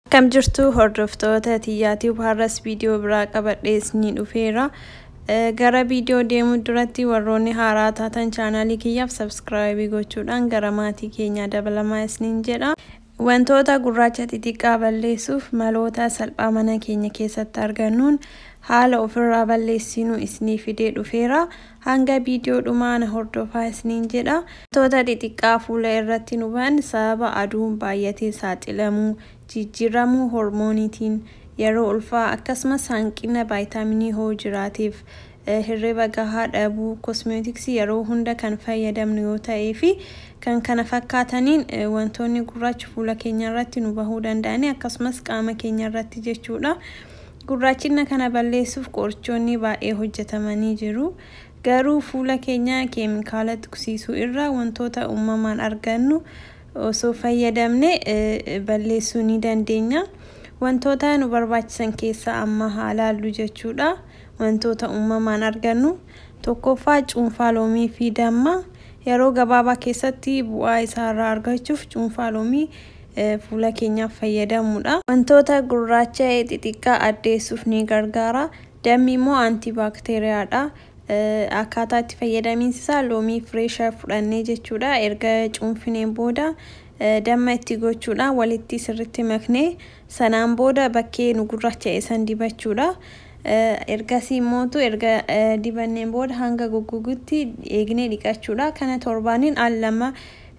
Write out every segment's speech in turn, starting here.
Kam jirtu hordoftoota tiyyaatii har'as viidiyoo biraa qabadhee isinii dhufeera. Gara viidiyoo deemuu duratti warroonni haaraa taatan chaanaalii kiyyaaf sabskiraayibii gochuudhaan gara maatii keenyaa dabalamaa isiniin jedha. Wantoota gurraacha xixiqqaa balleessuuf maloota salphaa mana keenya keessatti argannuun haala ofirraa balleessinuu isinii fidee dhufeera. Hanga viidiyoo dhumaa hordofaa isiniin jedha. Wantoota xixiqqaa fuula irratti nu ba'an sababa aduun baay'atee saaxilamuu, jijjiiramuu hormooniitiin yeroo ulfaa akkasumas hanqina vaayitaaminii hoo jiraateef hirriba gahaa dhabuu kosmeetiksii yeroo hunda kan fayyadamnu yoo ta'ee fi kan kana fakkaataniin wantoonni gurraachi fuula keenya irratti nu bahuu danda'ani akkasumas qaama keenya irratti jechuudha. Gurraachina kana balleessuuf qorichoonni baay'ee hojjetamanii jiru. Garuu fuula keenya keemikaala tuqsiisuu irraa wantoota uumamaan argannu osoo fayyadamne balleessuu ni dandeenya. Wantoota nu barbaachisan keessaa amma haa ilaallu jechuudha. Wantoota uumamaan argannu tokkoffaa cuunfaa loomii fi damma yeroo gabaabaa keessatti bu'aa isaarraa argachuuf cuunfaa loomii fuula keenyaaf fayyadamuudha. Wantoota gurraacha xixiqqaa addeessuuf ni gargaara. Dammi immoo antibaakteeriyaadha. Akkaataa itti fayyadamiinsa loomii fireeshaa fudhannee jechuudha. Erga cuunfineen booda damma itti gochuudha. Walitti sirritti maknee sanaan booda bakkee nu gurraacha'e san dibachuudha. Ergasii immootu erga dibanneen booda hanga goggogutti eegnee dhiqachuudha. Kana torbaaniin al lama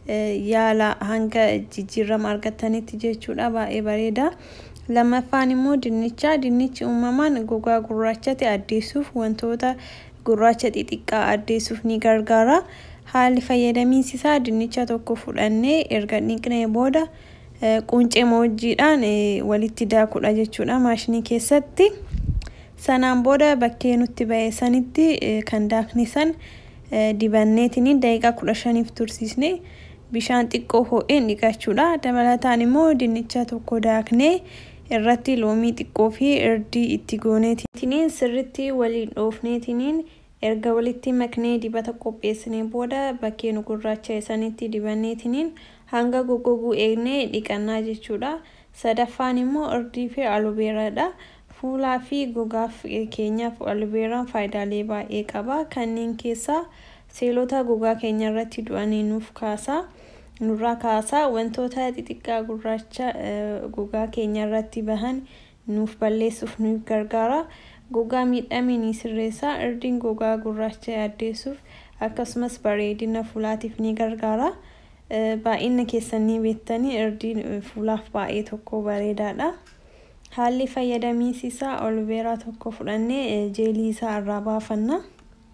yaala hanga jijjiirama argatanitti jechuudha. Baay'ee bareeda. Lammaffaan immoo dinnicha. Dinnichi uumamaan gogaa gurraachate addeessuuf wantoota gurraacha xixiqqaa addeessuuf ni gargaara. Haalli fayyadamiinsi isaa dinnicha tokko fudhannee erga dhiqnee booda quncee moojjiidhaan walitti daakuudha jechuudha maashinii keessatti. Sanaan booda bakkee nutti ba'e sanitti kan daakne san dibanneetiniin daqiiqaa kudha shaniif tursiisnee bishaan xiqqoo ho'een dhiqachuudha. Dabalataan immoo dinnicha tokko daaknee irratti loomii xiqqoo fi irdii itti gooneetiniin sirritti waliin dhoofneetiniin erga walitti maknee dibata qopheessinee booda bakkee nu gurraacha'e sanitti dibanneetiniin hanga goggoguu eegnee dhiqannaa jechuudha. Sadaffaan immoo irdii fi alobeeraadha. Fuulaa fi gogaaf keenyaaf alobeeraan faayidaalee baay'ee qaba. Kanneen keessaa seelota gogaa keenya irratti du'anii nuuf kaasa. Nurraa kaasaa wantoota xixiqqaa gurraacha gogaa keenya irratti bahan nuuf balleessuuf nu gargaara. Gogaa miidhame ni sirreessa. Irdiin gogaa gurraacha addeessuuf akkasumas bareedina fuulaatiif ni gargaara. Baay'ina keessan ni beektanii irdiin fuulaaf baay'ee tokko bareedaadha. Haalli fayyadamiinsi isaa alobeeraa tokko fudhannee jeelii isaa irraa baafanna.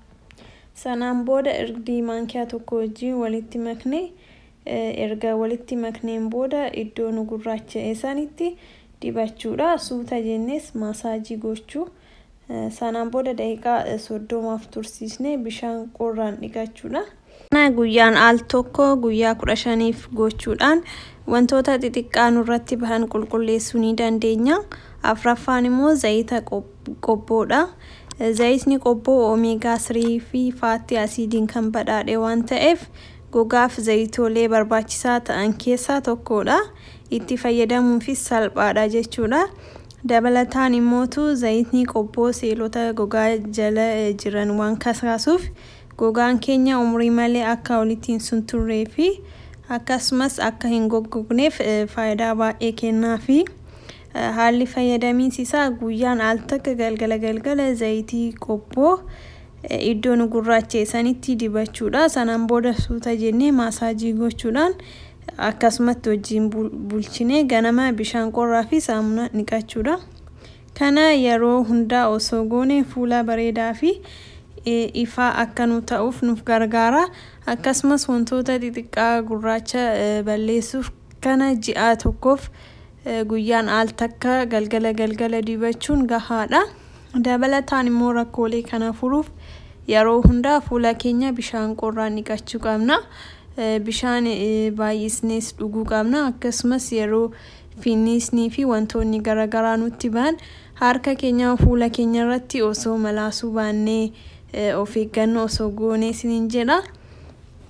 Sanaan booda irdii maankiyaa tokko wajjin walitti maknee erga walitti makneen booda iddoo nu gurraacha'e sanitti dibachuudha. Suuta jennees maasaajii gochuu. Sanaan booda daqiiqaa soddomaaf tursiisnee bishaan qorraan dhiqachuudha. Guyyaan al tokko guyyaa kudha shaniif gochuudhaan wantoota xixiqqaa nurratti bahan qulqulleessuu ni dandeenya. Afraffaan immoo zayita qobboodha. Zayitni qobboo oomeegaa sadii fi faatti asiidiin kan badhaadhe waan ta'eef gogaaf zayitoolee barbaachisaa ta'an keessaa tokkodha. Itti fayyadamuufis salphaadha jechuudha. Dabalataan immootu zayitni qobboo seelota gogaa jala jiran waan kasaasuuf gogaan keenya umurii malee akka walitti hin sunturree fi akkasumas akka hin goggogneef faayidaa baay'ee kennaa fi haalli fayyadamiinsi isaa guyyaan al takka galgala galgala zayitii qobboo iddoo nu gurraacha'e sanitti dibachuudha. Sanaan booda suuta jennee maasaajii gochuudhaan akkasumatti wajjin bulchinee ganama bishaan qorraa fi saamunaa dhiqachuudha. Kana yeroo hundaa osoo goone fuula bareedaa fi ifaa akka nu ta'uuf nuuf gargaara. Akkasumas wantoota xixiqqaa gurraacha balleessuuf kana ji'a tokkoof guyyaan al takka galgala galgala dibachuun gahaadha. Dabalataan immoo rakkoolee kana furuuf yeroo hundaa fuula keenya bishaan qorraan dhiqachuu qabna. Bishaan baay'isnees dhuguu qabna. Akkasumas yeroo finniisnii fi wantoonni garaagaraa nutti ba'an harka keenya fuula keenya irratti osoo malaasuu baannee of eeggannoo osoo goonee isiniin jedha.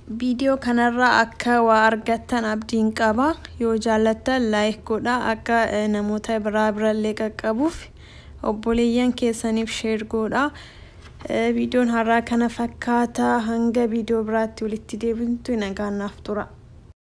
viidiyoo kanarraa akka waa argattan abdiin qaba yoo jaallattan laayik godha akka namoota biraa birallee qaqqabuuf obboleeyyan keessaniif sheer godha viidiyoon har'aa kana fakkaata hanga viidiyoo biraatti walitti deebintu nagaan naaf tura